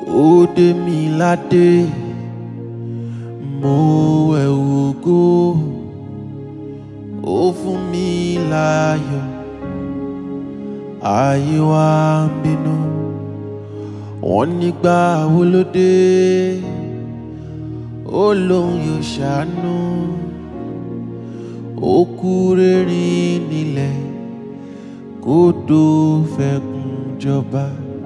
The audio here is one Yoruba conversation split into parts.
ó dé mi ládé mo ẹ̀wù ògo ó fún mi láyọ̀ ayé wa ń bínú wọ́n nígbà wo ló dé ó lóun yóò ṣàánú ó kú rẹ́rìn nílẹ̀ kó tó fẹkùn jọba.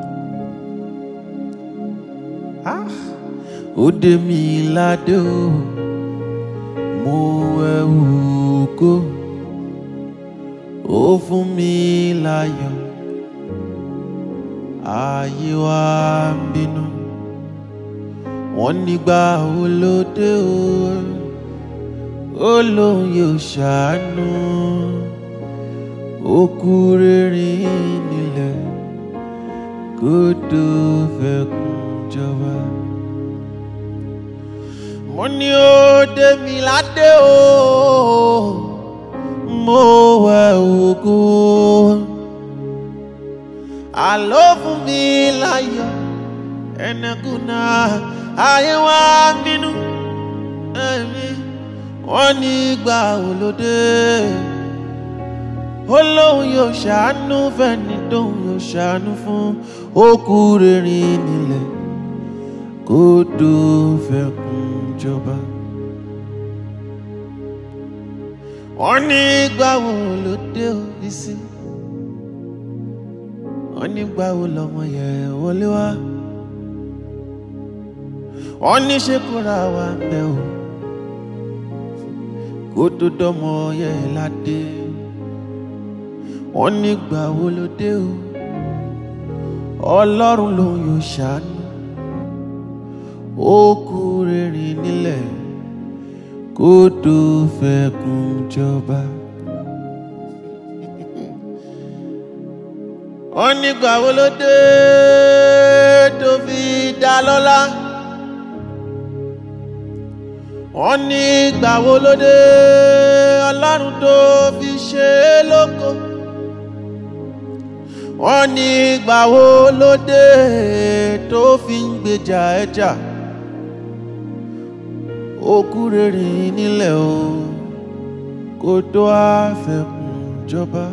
Ah! ó dé mi ládé o mo ẹ̀wù ògo ó fún mi láyọ̀ ayé wa ń bínú wọ́n nígbà wo ló dé o ó lóun yóò ṣàánú ó kú rẹ́rìn nílẹ̀ kó tó fẹkùn jọba mo ní ó dé mi ládé o mo wẹ ògo àló fún mi láyọ̀ ẹnẹkùnà ayé wa nínú ẹ̀mí wọ́n ní gbà olóde ó lóun yóò ṣàánú fẹ́ni tóun yóò ṣàánú fún ó kú rẹ́rìn nílẹ̀ kó tó fẹkùn jọba. wọ́n ní gbàwo ló dé òbí sí. wọ́n ní gbàwo lọ́mọ yẹ wọlé wá. wọ́n ní ṣé kóra wa ń bẹ o. kó tó dọ́mọ yẹ ládé. wọ́n ní gbàwo ló dé o. ọlọ́run lòun yóò ṣàánú ó kú rẹ́rìn nílẹ̀ kó tó fẹkùn jọba. wọ́n nígbà wo ló dé tó fi dá lọ́lá. wọ́n nígbà wo ló dé ọlọ́run tó fi ṣe é lóko. wọ́n nígbà wo ló dé tó fi ń gbèjà ẹja. E okú rere nílẹ̀ o kó tó àfẹkùn jọba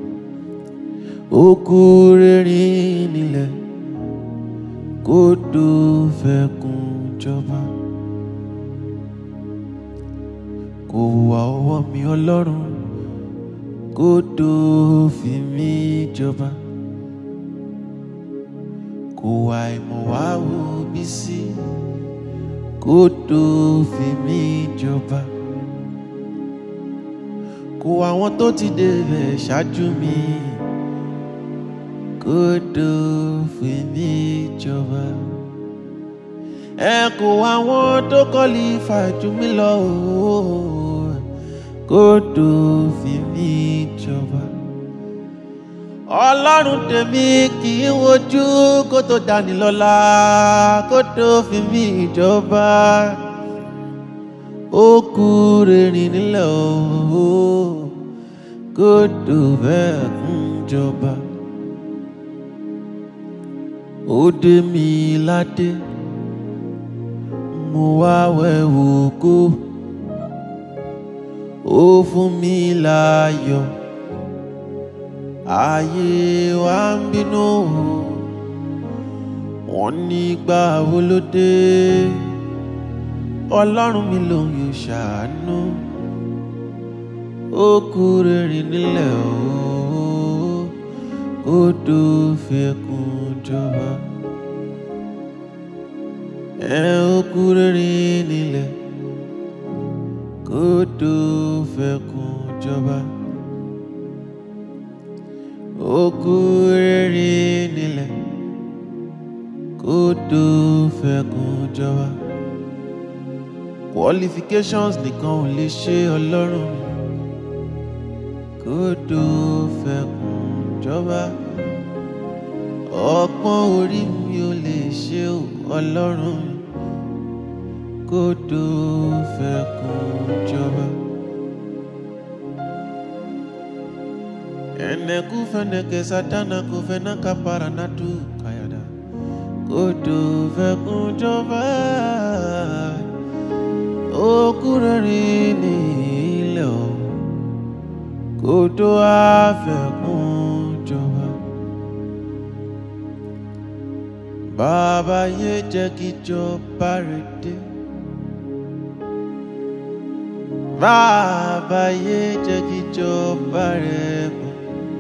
okú rere nílẹ̀ kó tó fẹkùn jọba kò wá ọwọ́ mi ọlọ́run kó tó fi mí jọba kò wá ìmọ̀ wá wo bí sí. Si kó tó fi mí jọba kó àwọn tó ti débẹ̀ ṣáájú mi kó tó fi mí jọba ẹ kó àwọn tó kọ́lí fàájú mi lọ kó tó fi mí jọba ọlọ́run tèmi kì í wojú kó tó dání lọ́lá kó tó fi mí ìjọba ó kú rìnrìn nílẹ̀ o kó tó bẹ́ẹ̀ kún jọba ó dé mi ládé mo wá wẹ̀wò kó ó fún mi láyọ̀ ayé wa ń bínú wọ́n ní gbà wo ló dé ọlọ́run mi lòun yóò ṣàánú ó kú rere nílẹ̀ o kó tó fẹkùn jọba ẹ ó kú rere nílẹ̀ kó tó fẹkùn jọba okú rere nílẹ̀ kó tó fẹkùn jọba qualifications nìkan ò lè ṣe ọlọ́run kó tó fẹkùn jọba ọgbọ́n orí mi ò lè ṣe ọlọ́run kó tó fẹkùn jọba. Ene kufeneke satana kufena kapara natu kayada kódò fẹkùn jọba òkú rẹ̀rìn ní ilẹ̀ o kódò àfẹkùn jọba. bàbá yé jẹ́ kí jọba rẹ̀ dé. bàbá yé jẹ́ kí jọba rẹ̀ bọ̀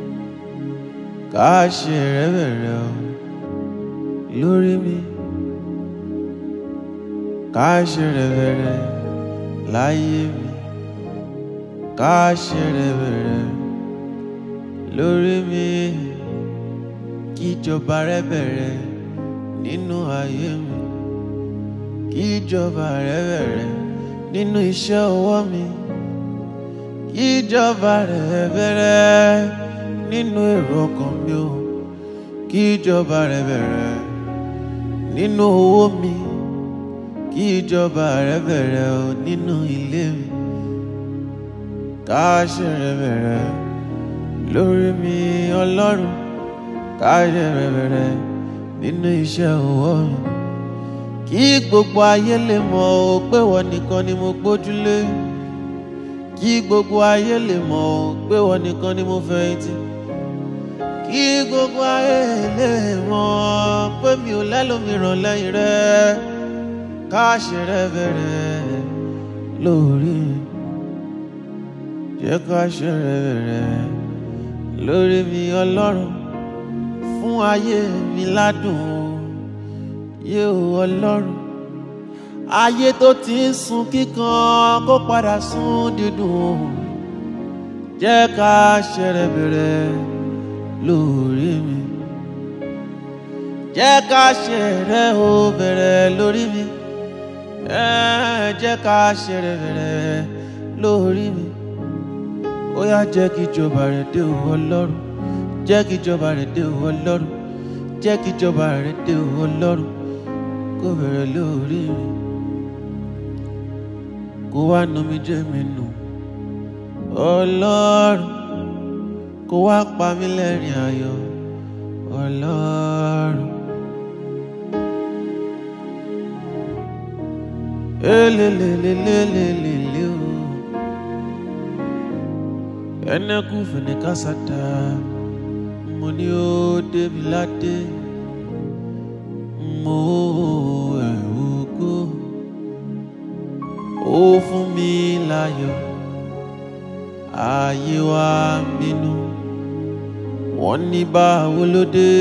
ká ṣe rẹ̀ bẹ̀rẹ̀ o lórí mi ká ṣe rẹ̀ bẹ̀rẹ̀ láyé mi ká ṣe rẹ̀ bẹ̀rẹ̀ lórí mi kí ìjọba rẹ̀ bẹ̀rẹ̀ nínú ayé mi kí ìjọba rẹ̀ bẹ̀rẹ̀ nínú iṣẹ́ ọwọ́ mi kí ìjọba rẹ̀ bẹ̀rẹ̀ nínú èrò ọkàn mi o kí ìjọba rẹ̀ bẹ̀rẹ̀ nínú owó mi kí ìjọba rẹ̀ bẹ̀rẹ̀ o nínú ilé mi ká ṣe rẹ̀ bẹ̀rẹ̀ lórí mi ọlọ́run ká ṣe rẹ̀ bẹ̀rẹ̀ nínú iṣẹ́ ọwọ́ mi kí gbogbo ayé lè mọ̀ ọ́ pé wọ́n nìkan ni mo gbójúlé kí gbogbo ayé lè mọ̀ ọ́ pé wọ́n nìkan ni mo fẹ̀yìntì kí gbogbo ayé lè mọ̀ pé mi ò lẹ́lòmíràn lẹ́yìn rẹ ká ṣe rẹ bẹ̀rẹ̀ lórí jẹ́ ká ṣe rẹ bẹ̀rẹ̀ lórí mi ọlọ́run fún ayé mi ládùn yé o ọlọ́run ayé tó ti ń sun kíkan kó padà sun dídùn jẹ́ ká ṣe rẹ bẹ̀rẹ̀ lórí mi jẹ́ ká ṣe rẹ o bẹ̀rẹ̀ lórí mi ẹ̀ jẹ́ ká ṣe rẹ bẹ̀rẹ̀ lórí mi ó yá jẹ́ kí ìjọba rẹ̀ dé o ọlọ́run jẹ́ kí ìjọba rẹ̀ dé o ọlọ́run jẹ́ kí ìjọba rẹ̀ dé o ọlọ́run kó bẹ̀rẹ̀ lórí mi kó wá nu mi jẹ́ mi nù ọlọ́run kó wá pa mí lẹ́rìn ayọ̀ ọlọ́run. elelelelelelele o ẹnẹkú fẹnẹkásátá mo ní ó débi ládé mo ẹ̀rù ògo ó fún mi láyọ̀ ayé wa ń bínú wọ́n ní báwo ló dé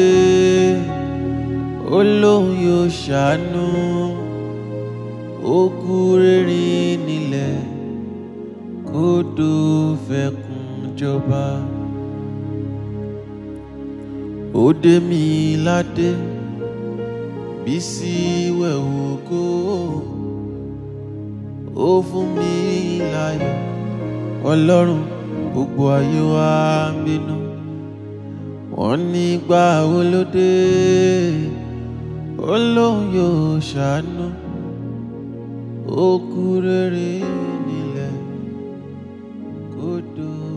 ó lóun yóò ṣàánú ó kú rírìn nílẹ̀ kódò fẹkùn jọba ó dé mi ládé bísí wẹ̀wò kó ó fún mi láyọ̀ ọlọ́run gbogbo ayé wa ń bínú wọ́n ní gbà wo ló dé ó lóun yóò ṣàánú ó kú rere nílẹ̀ kódò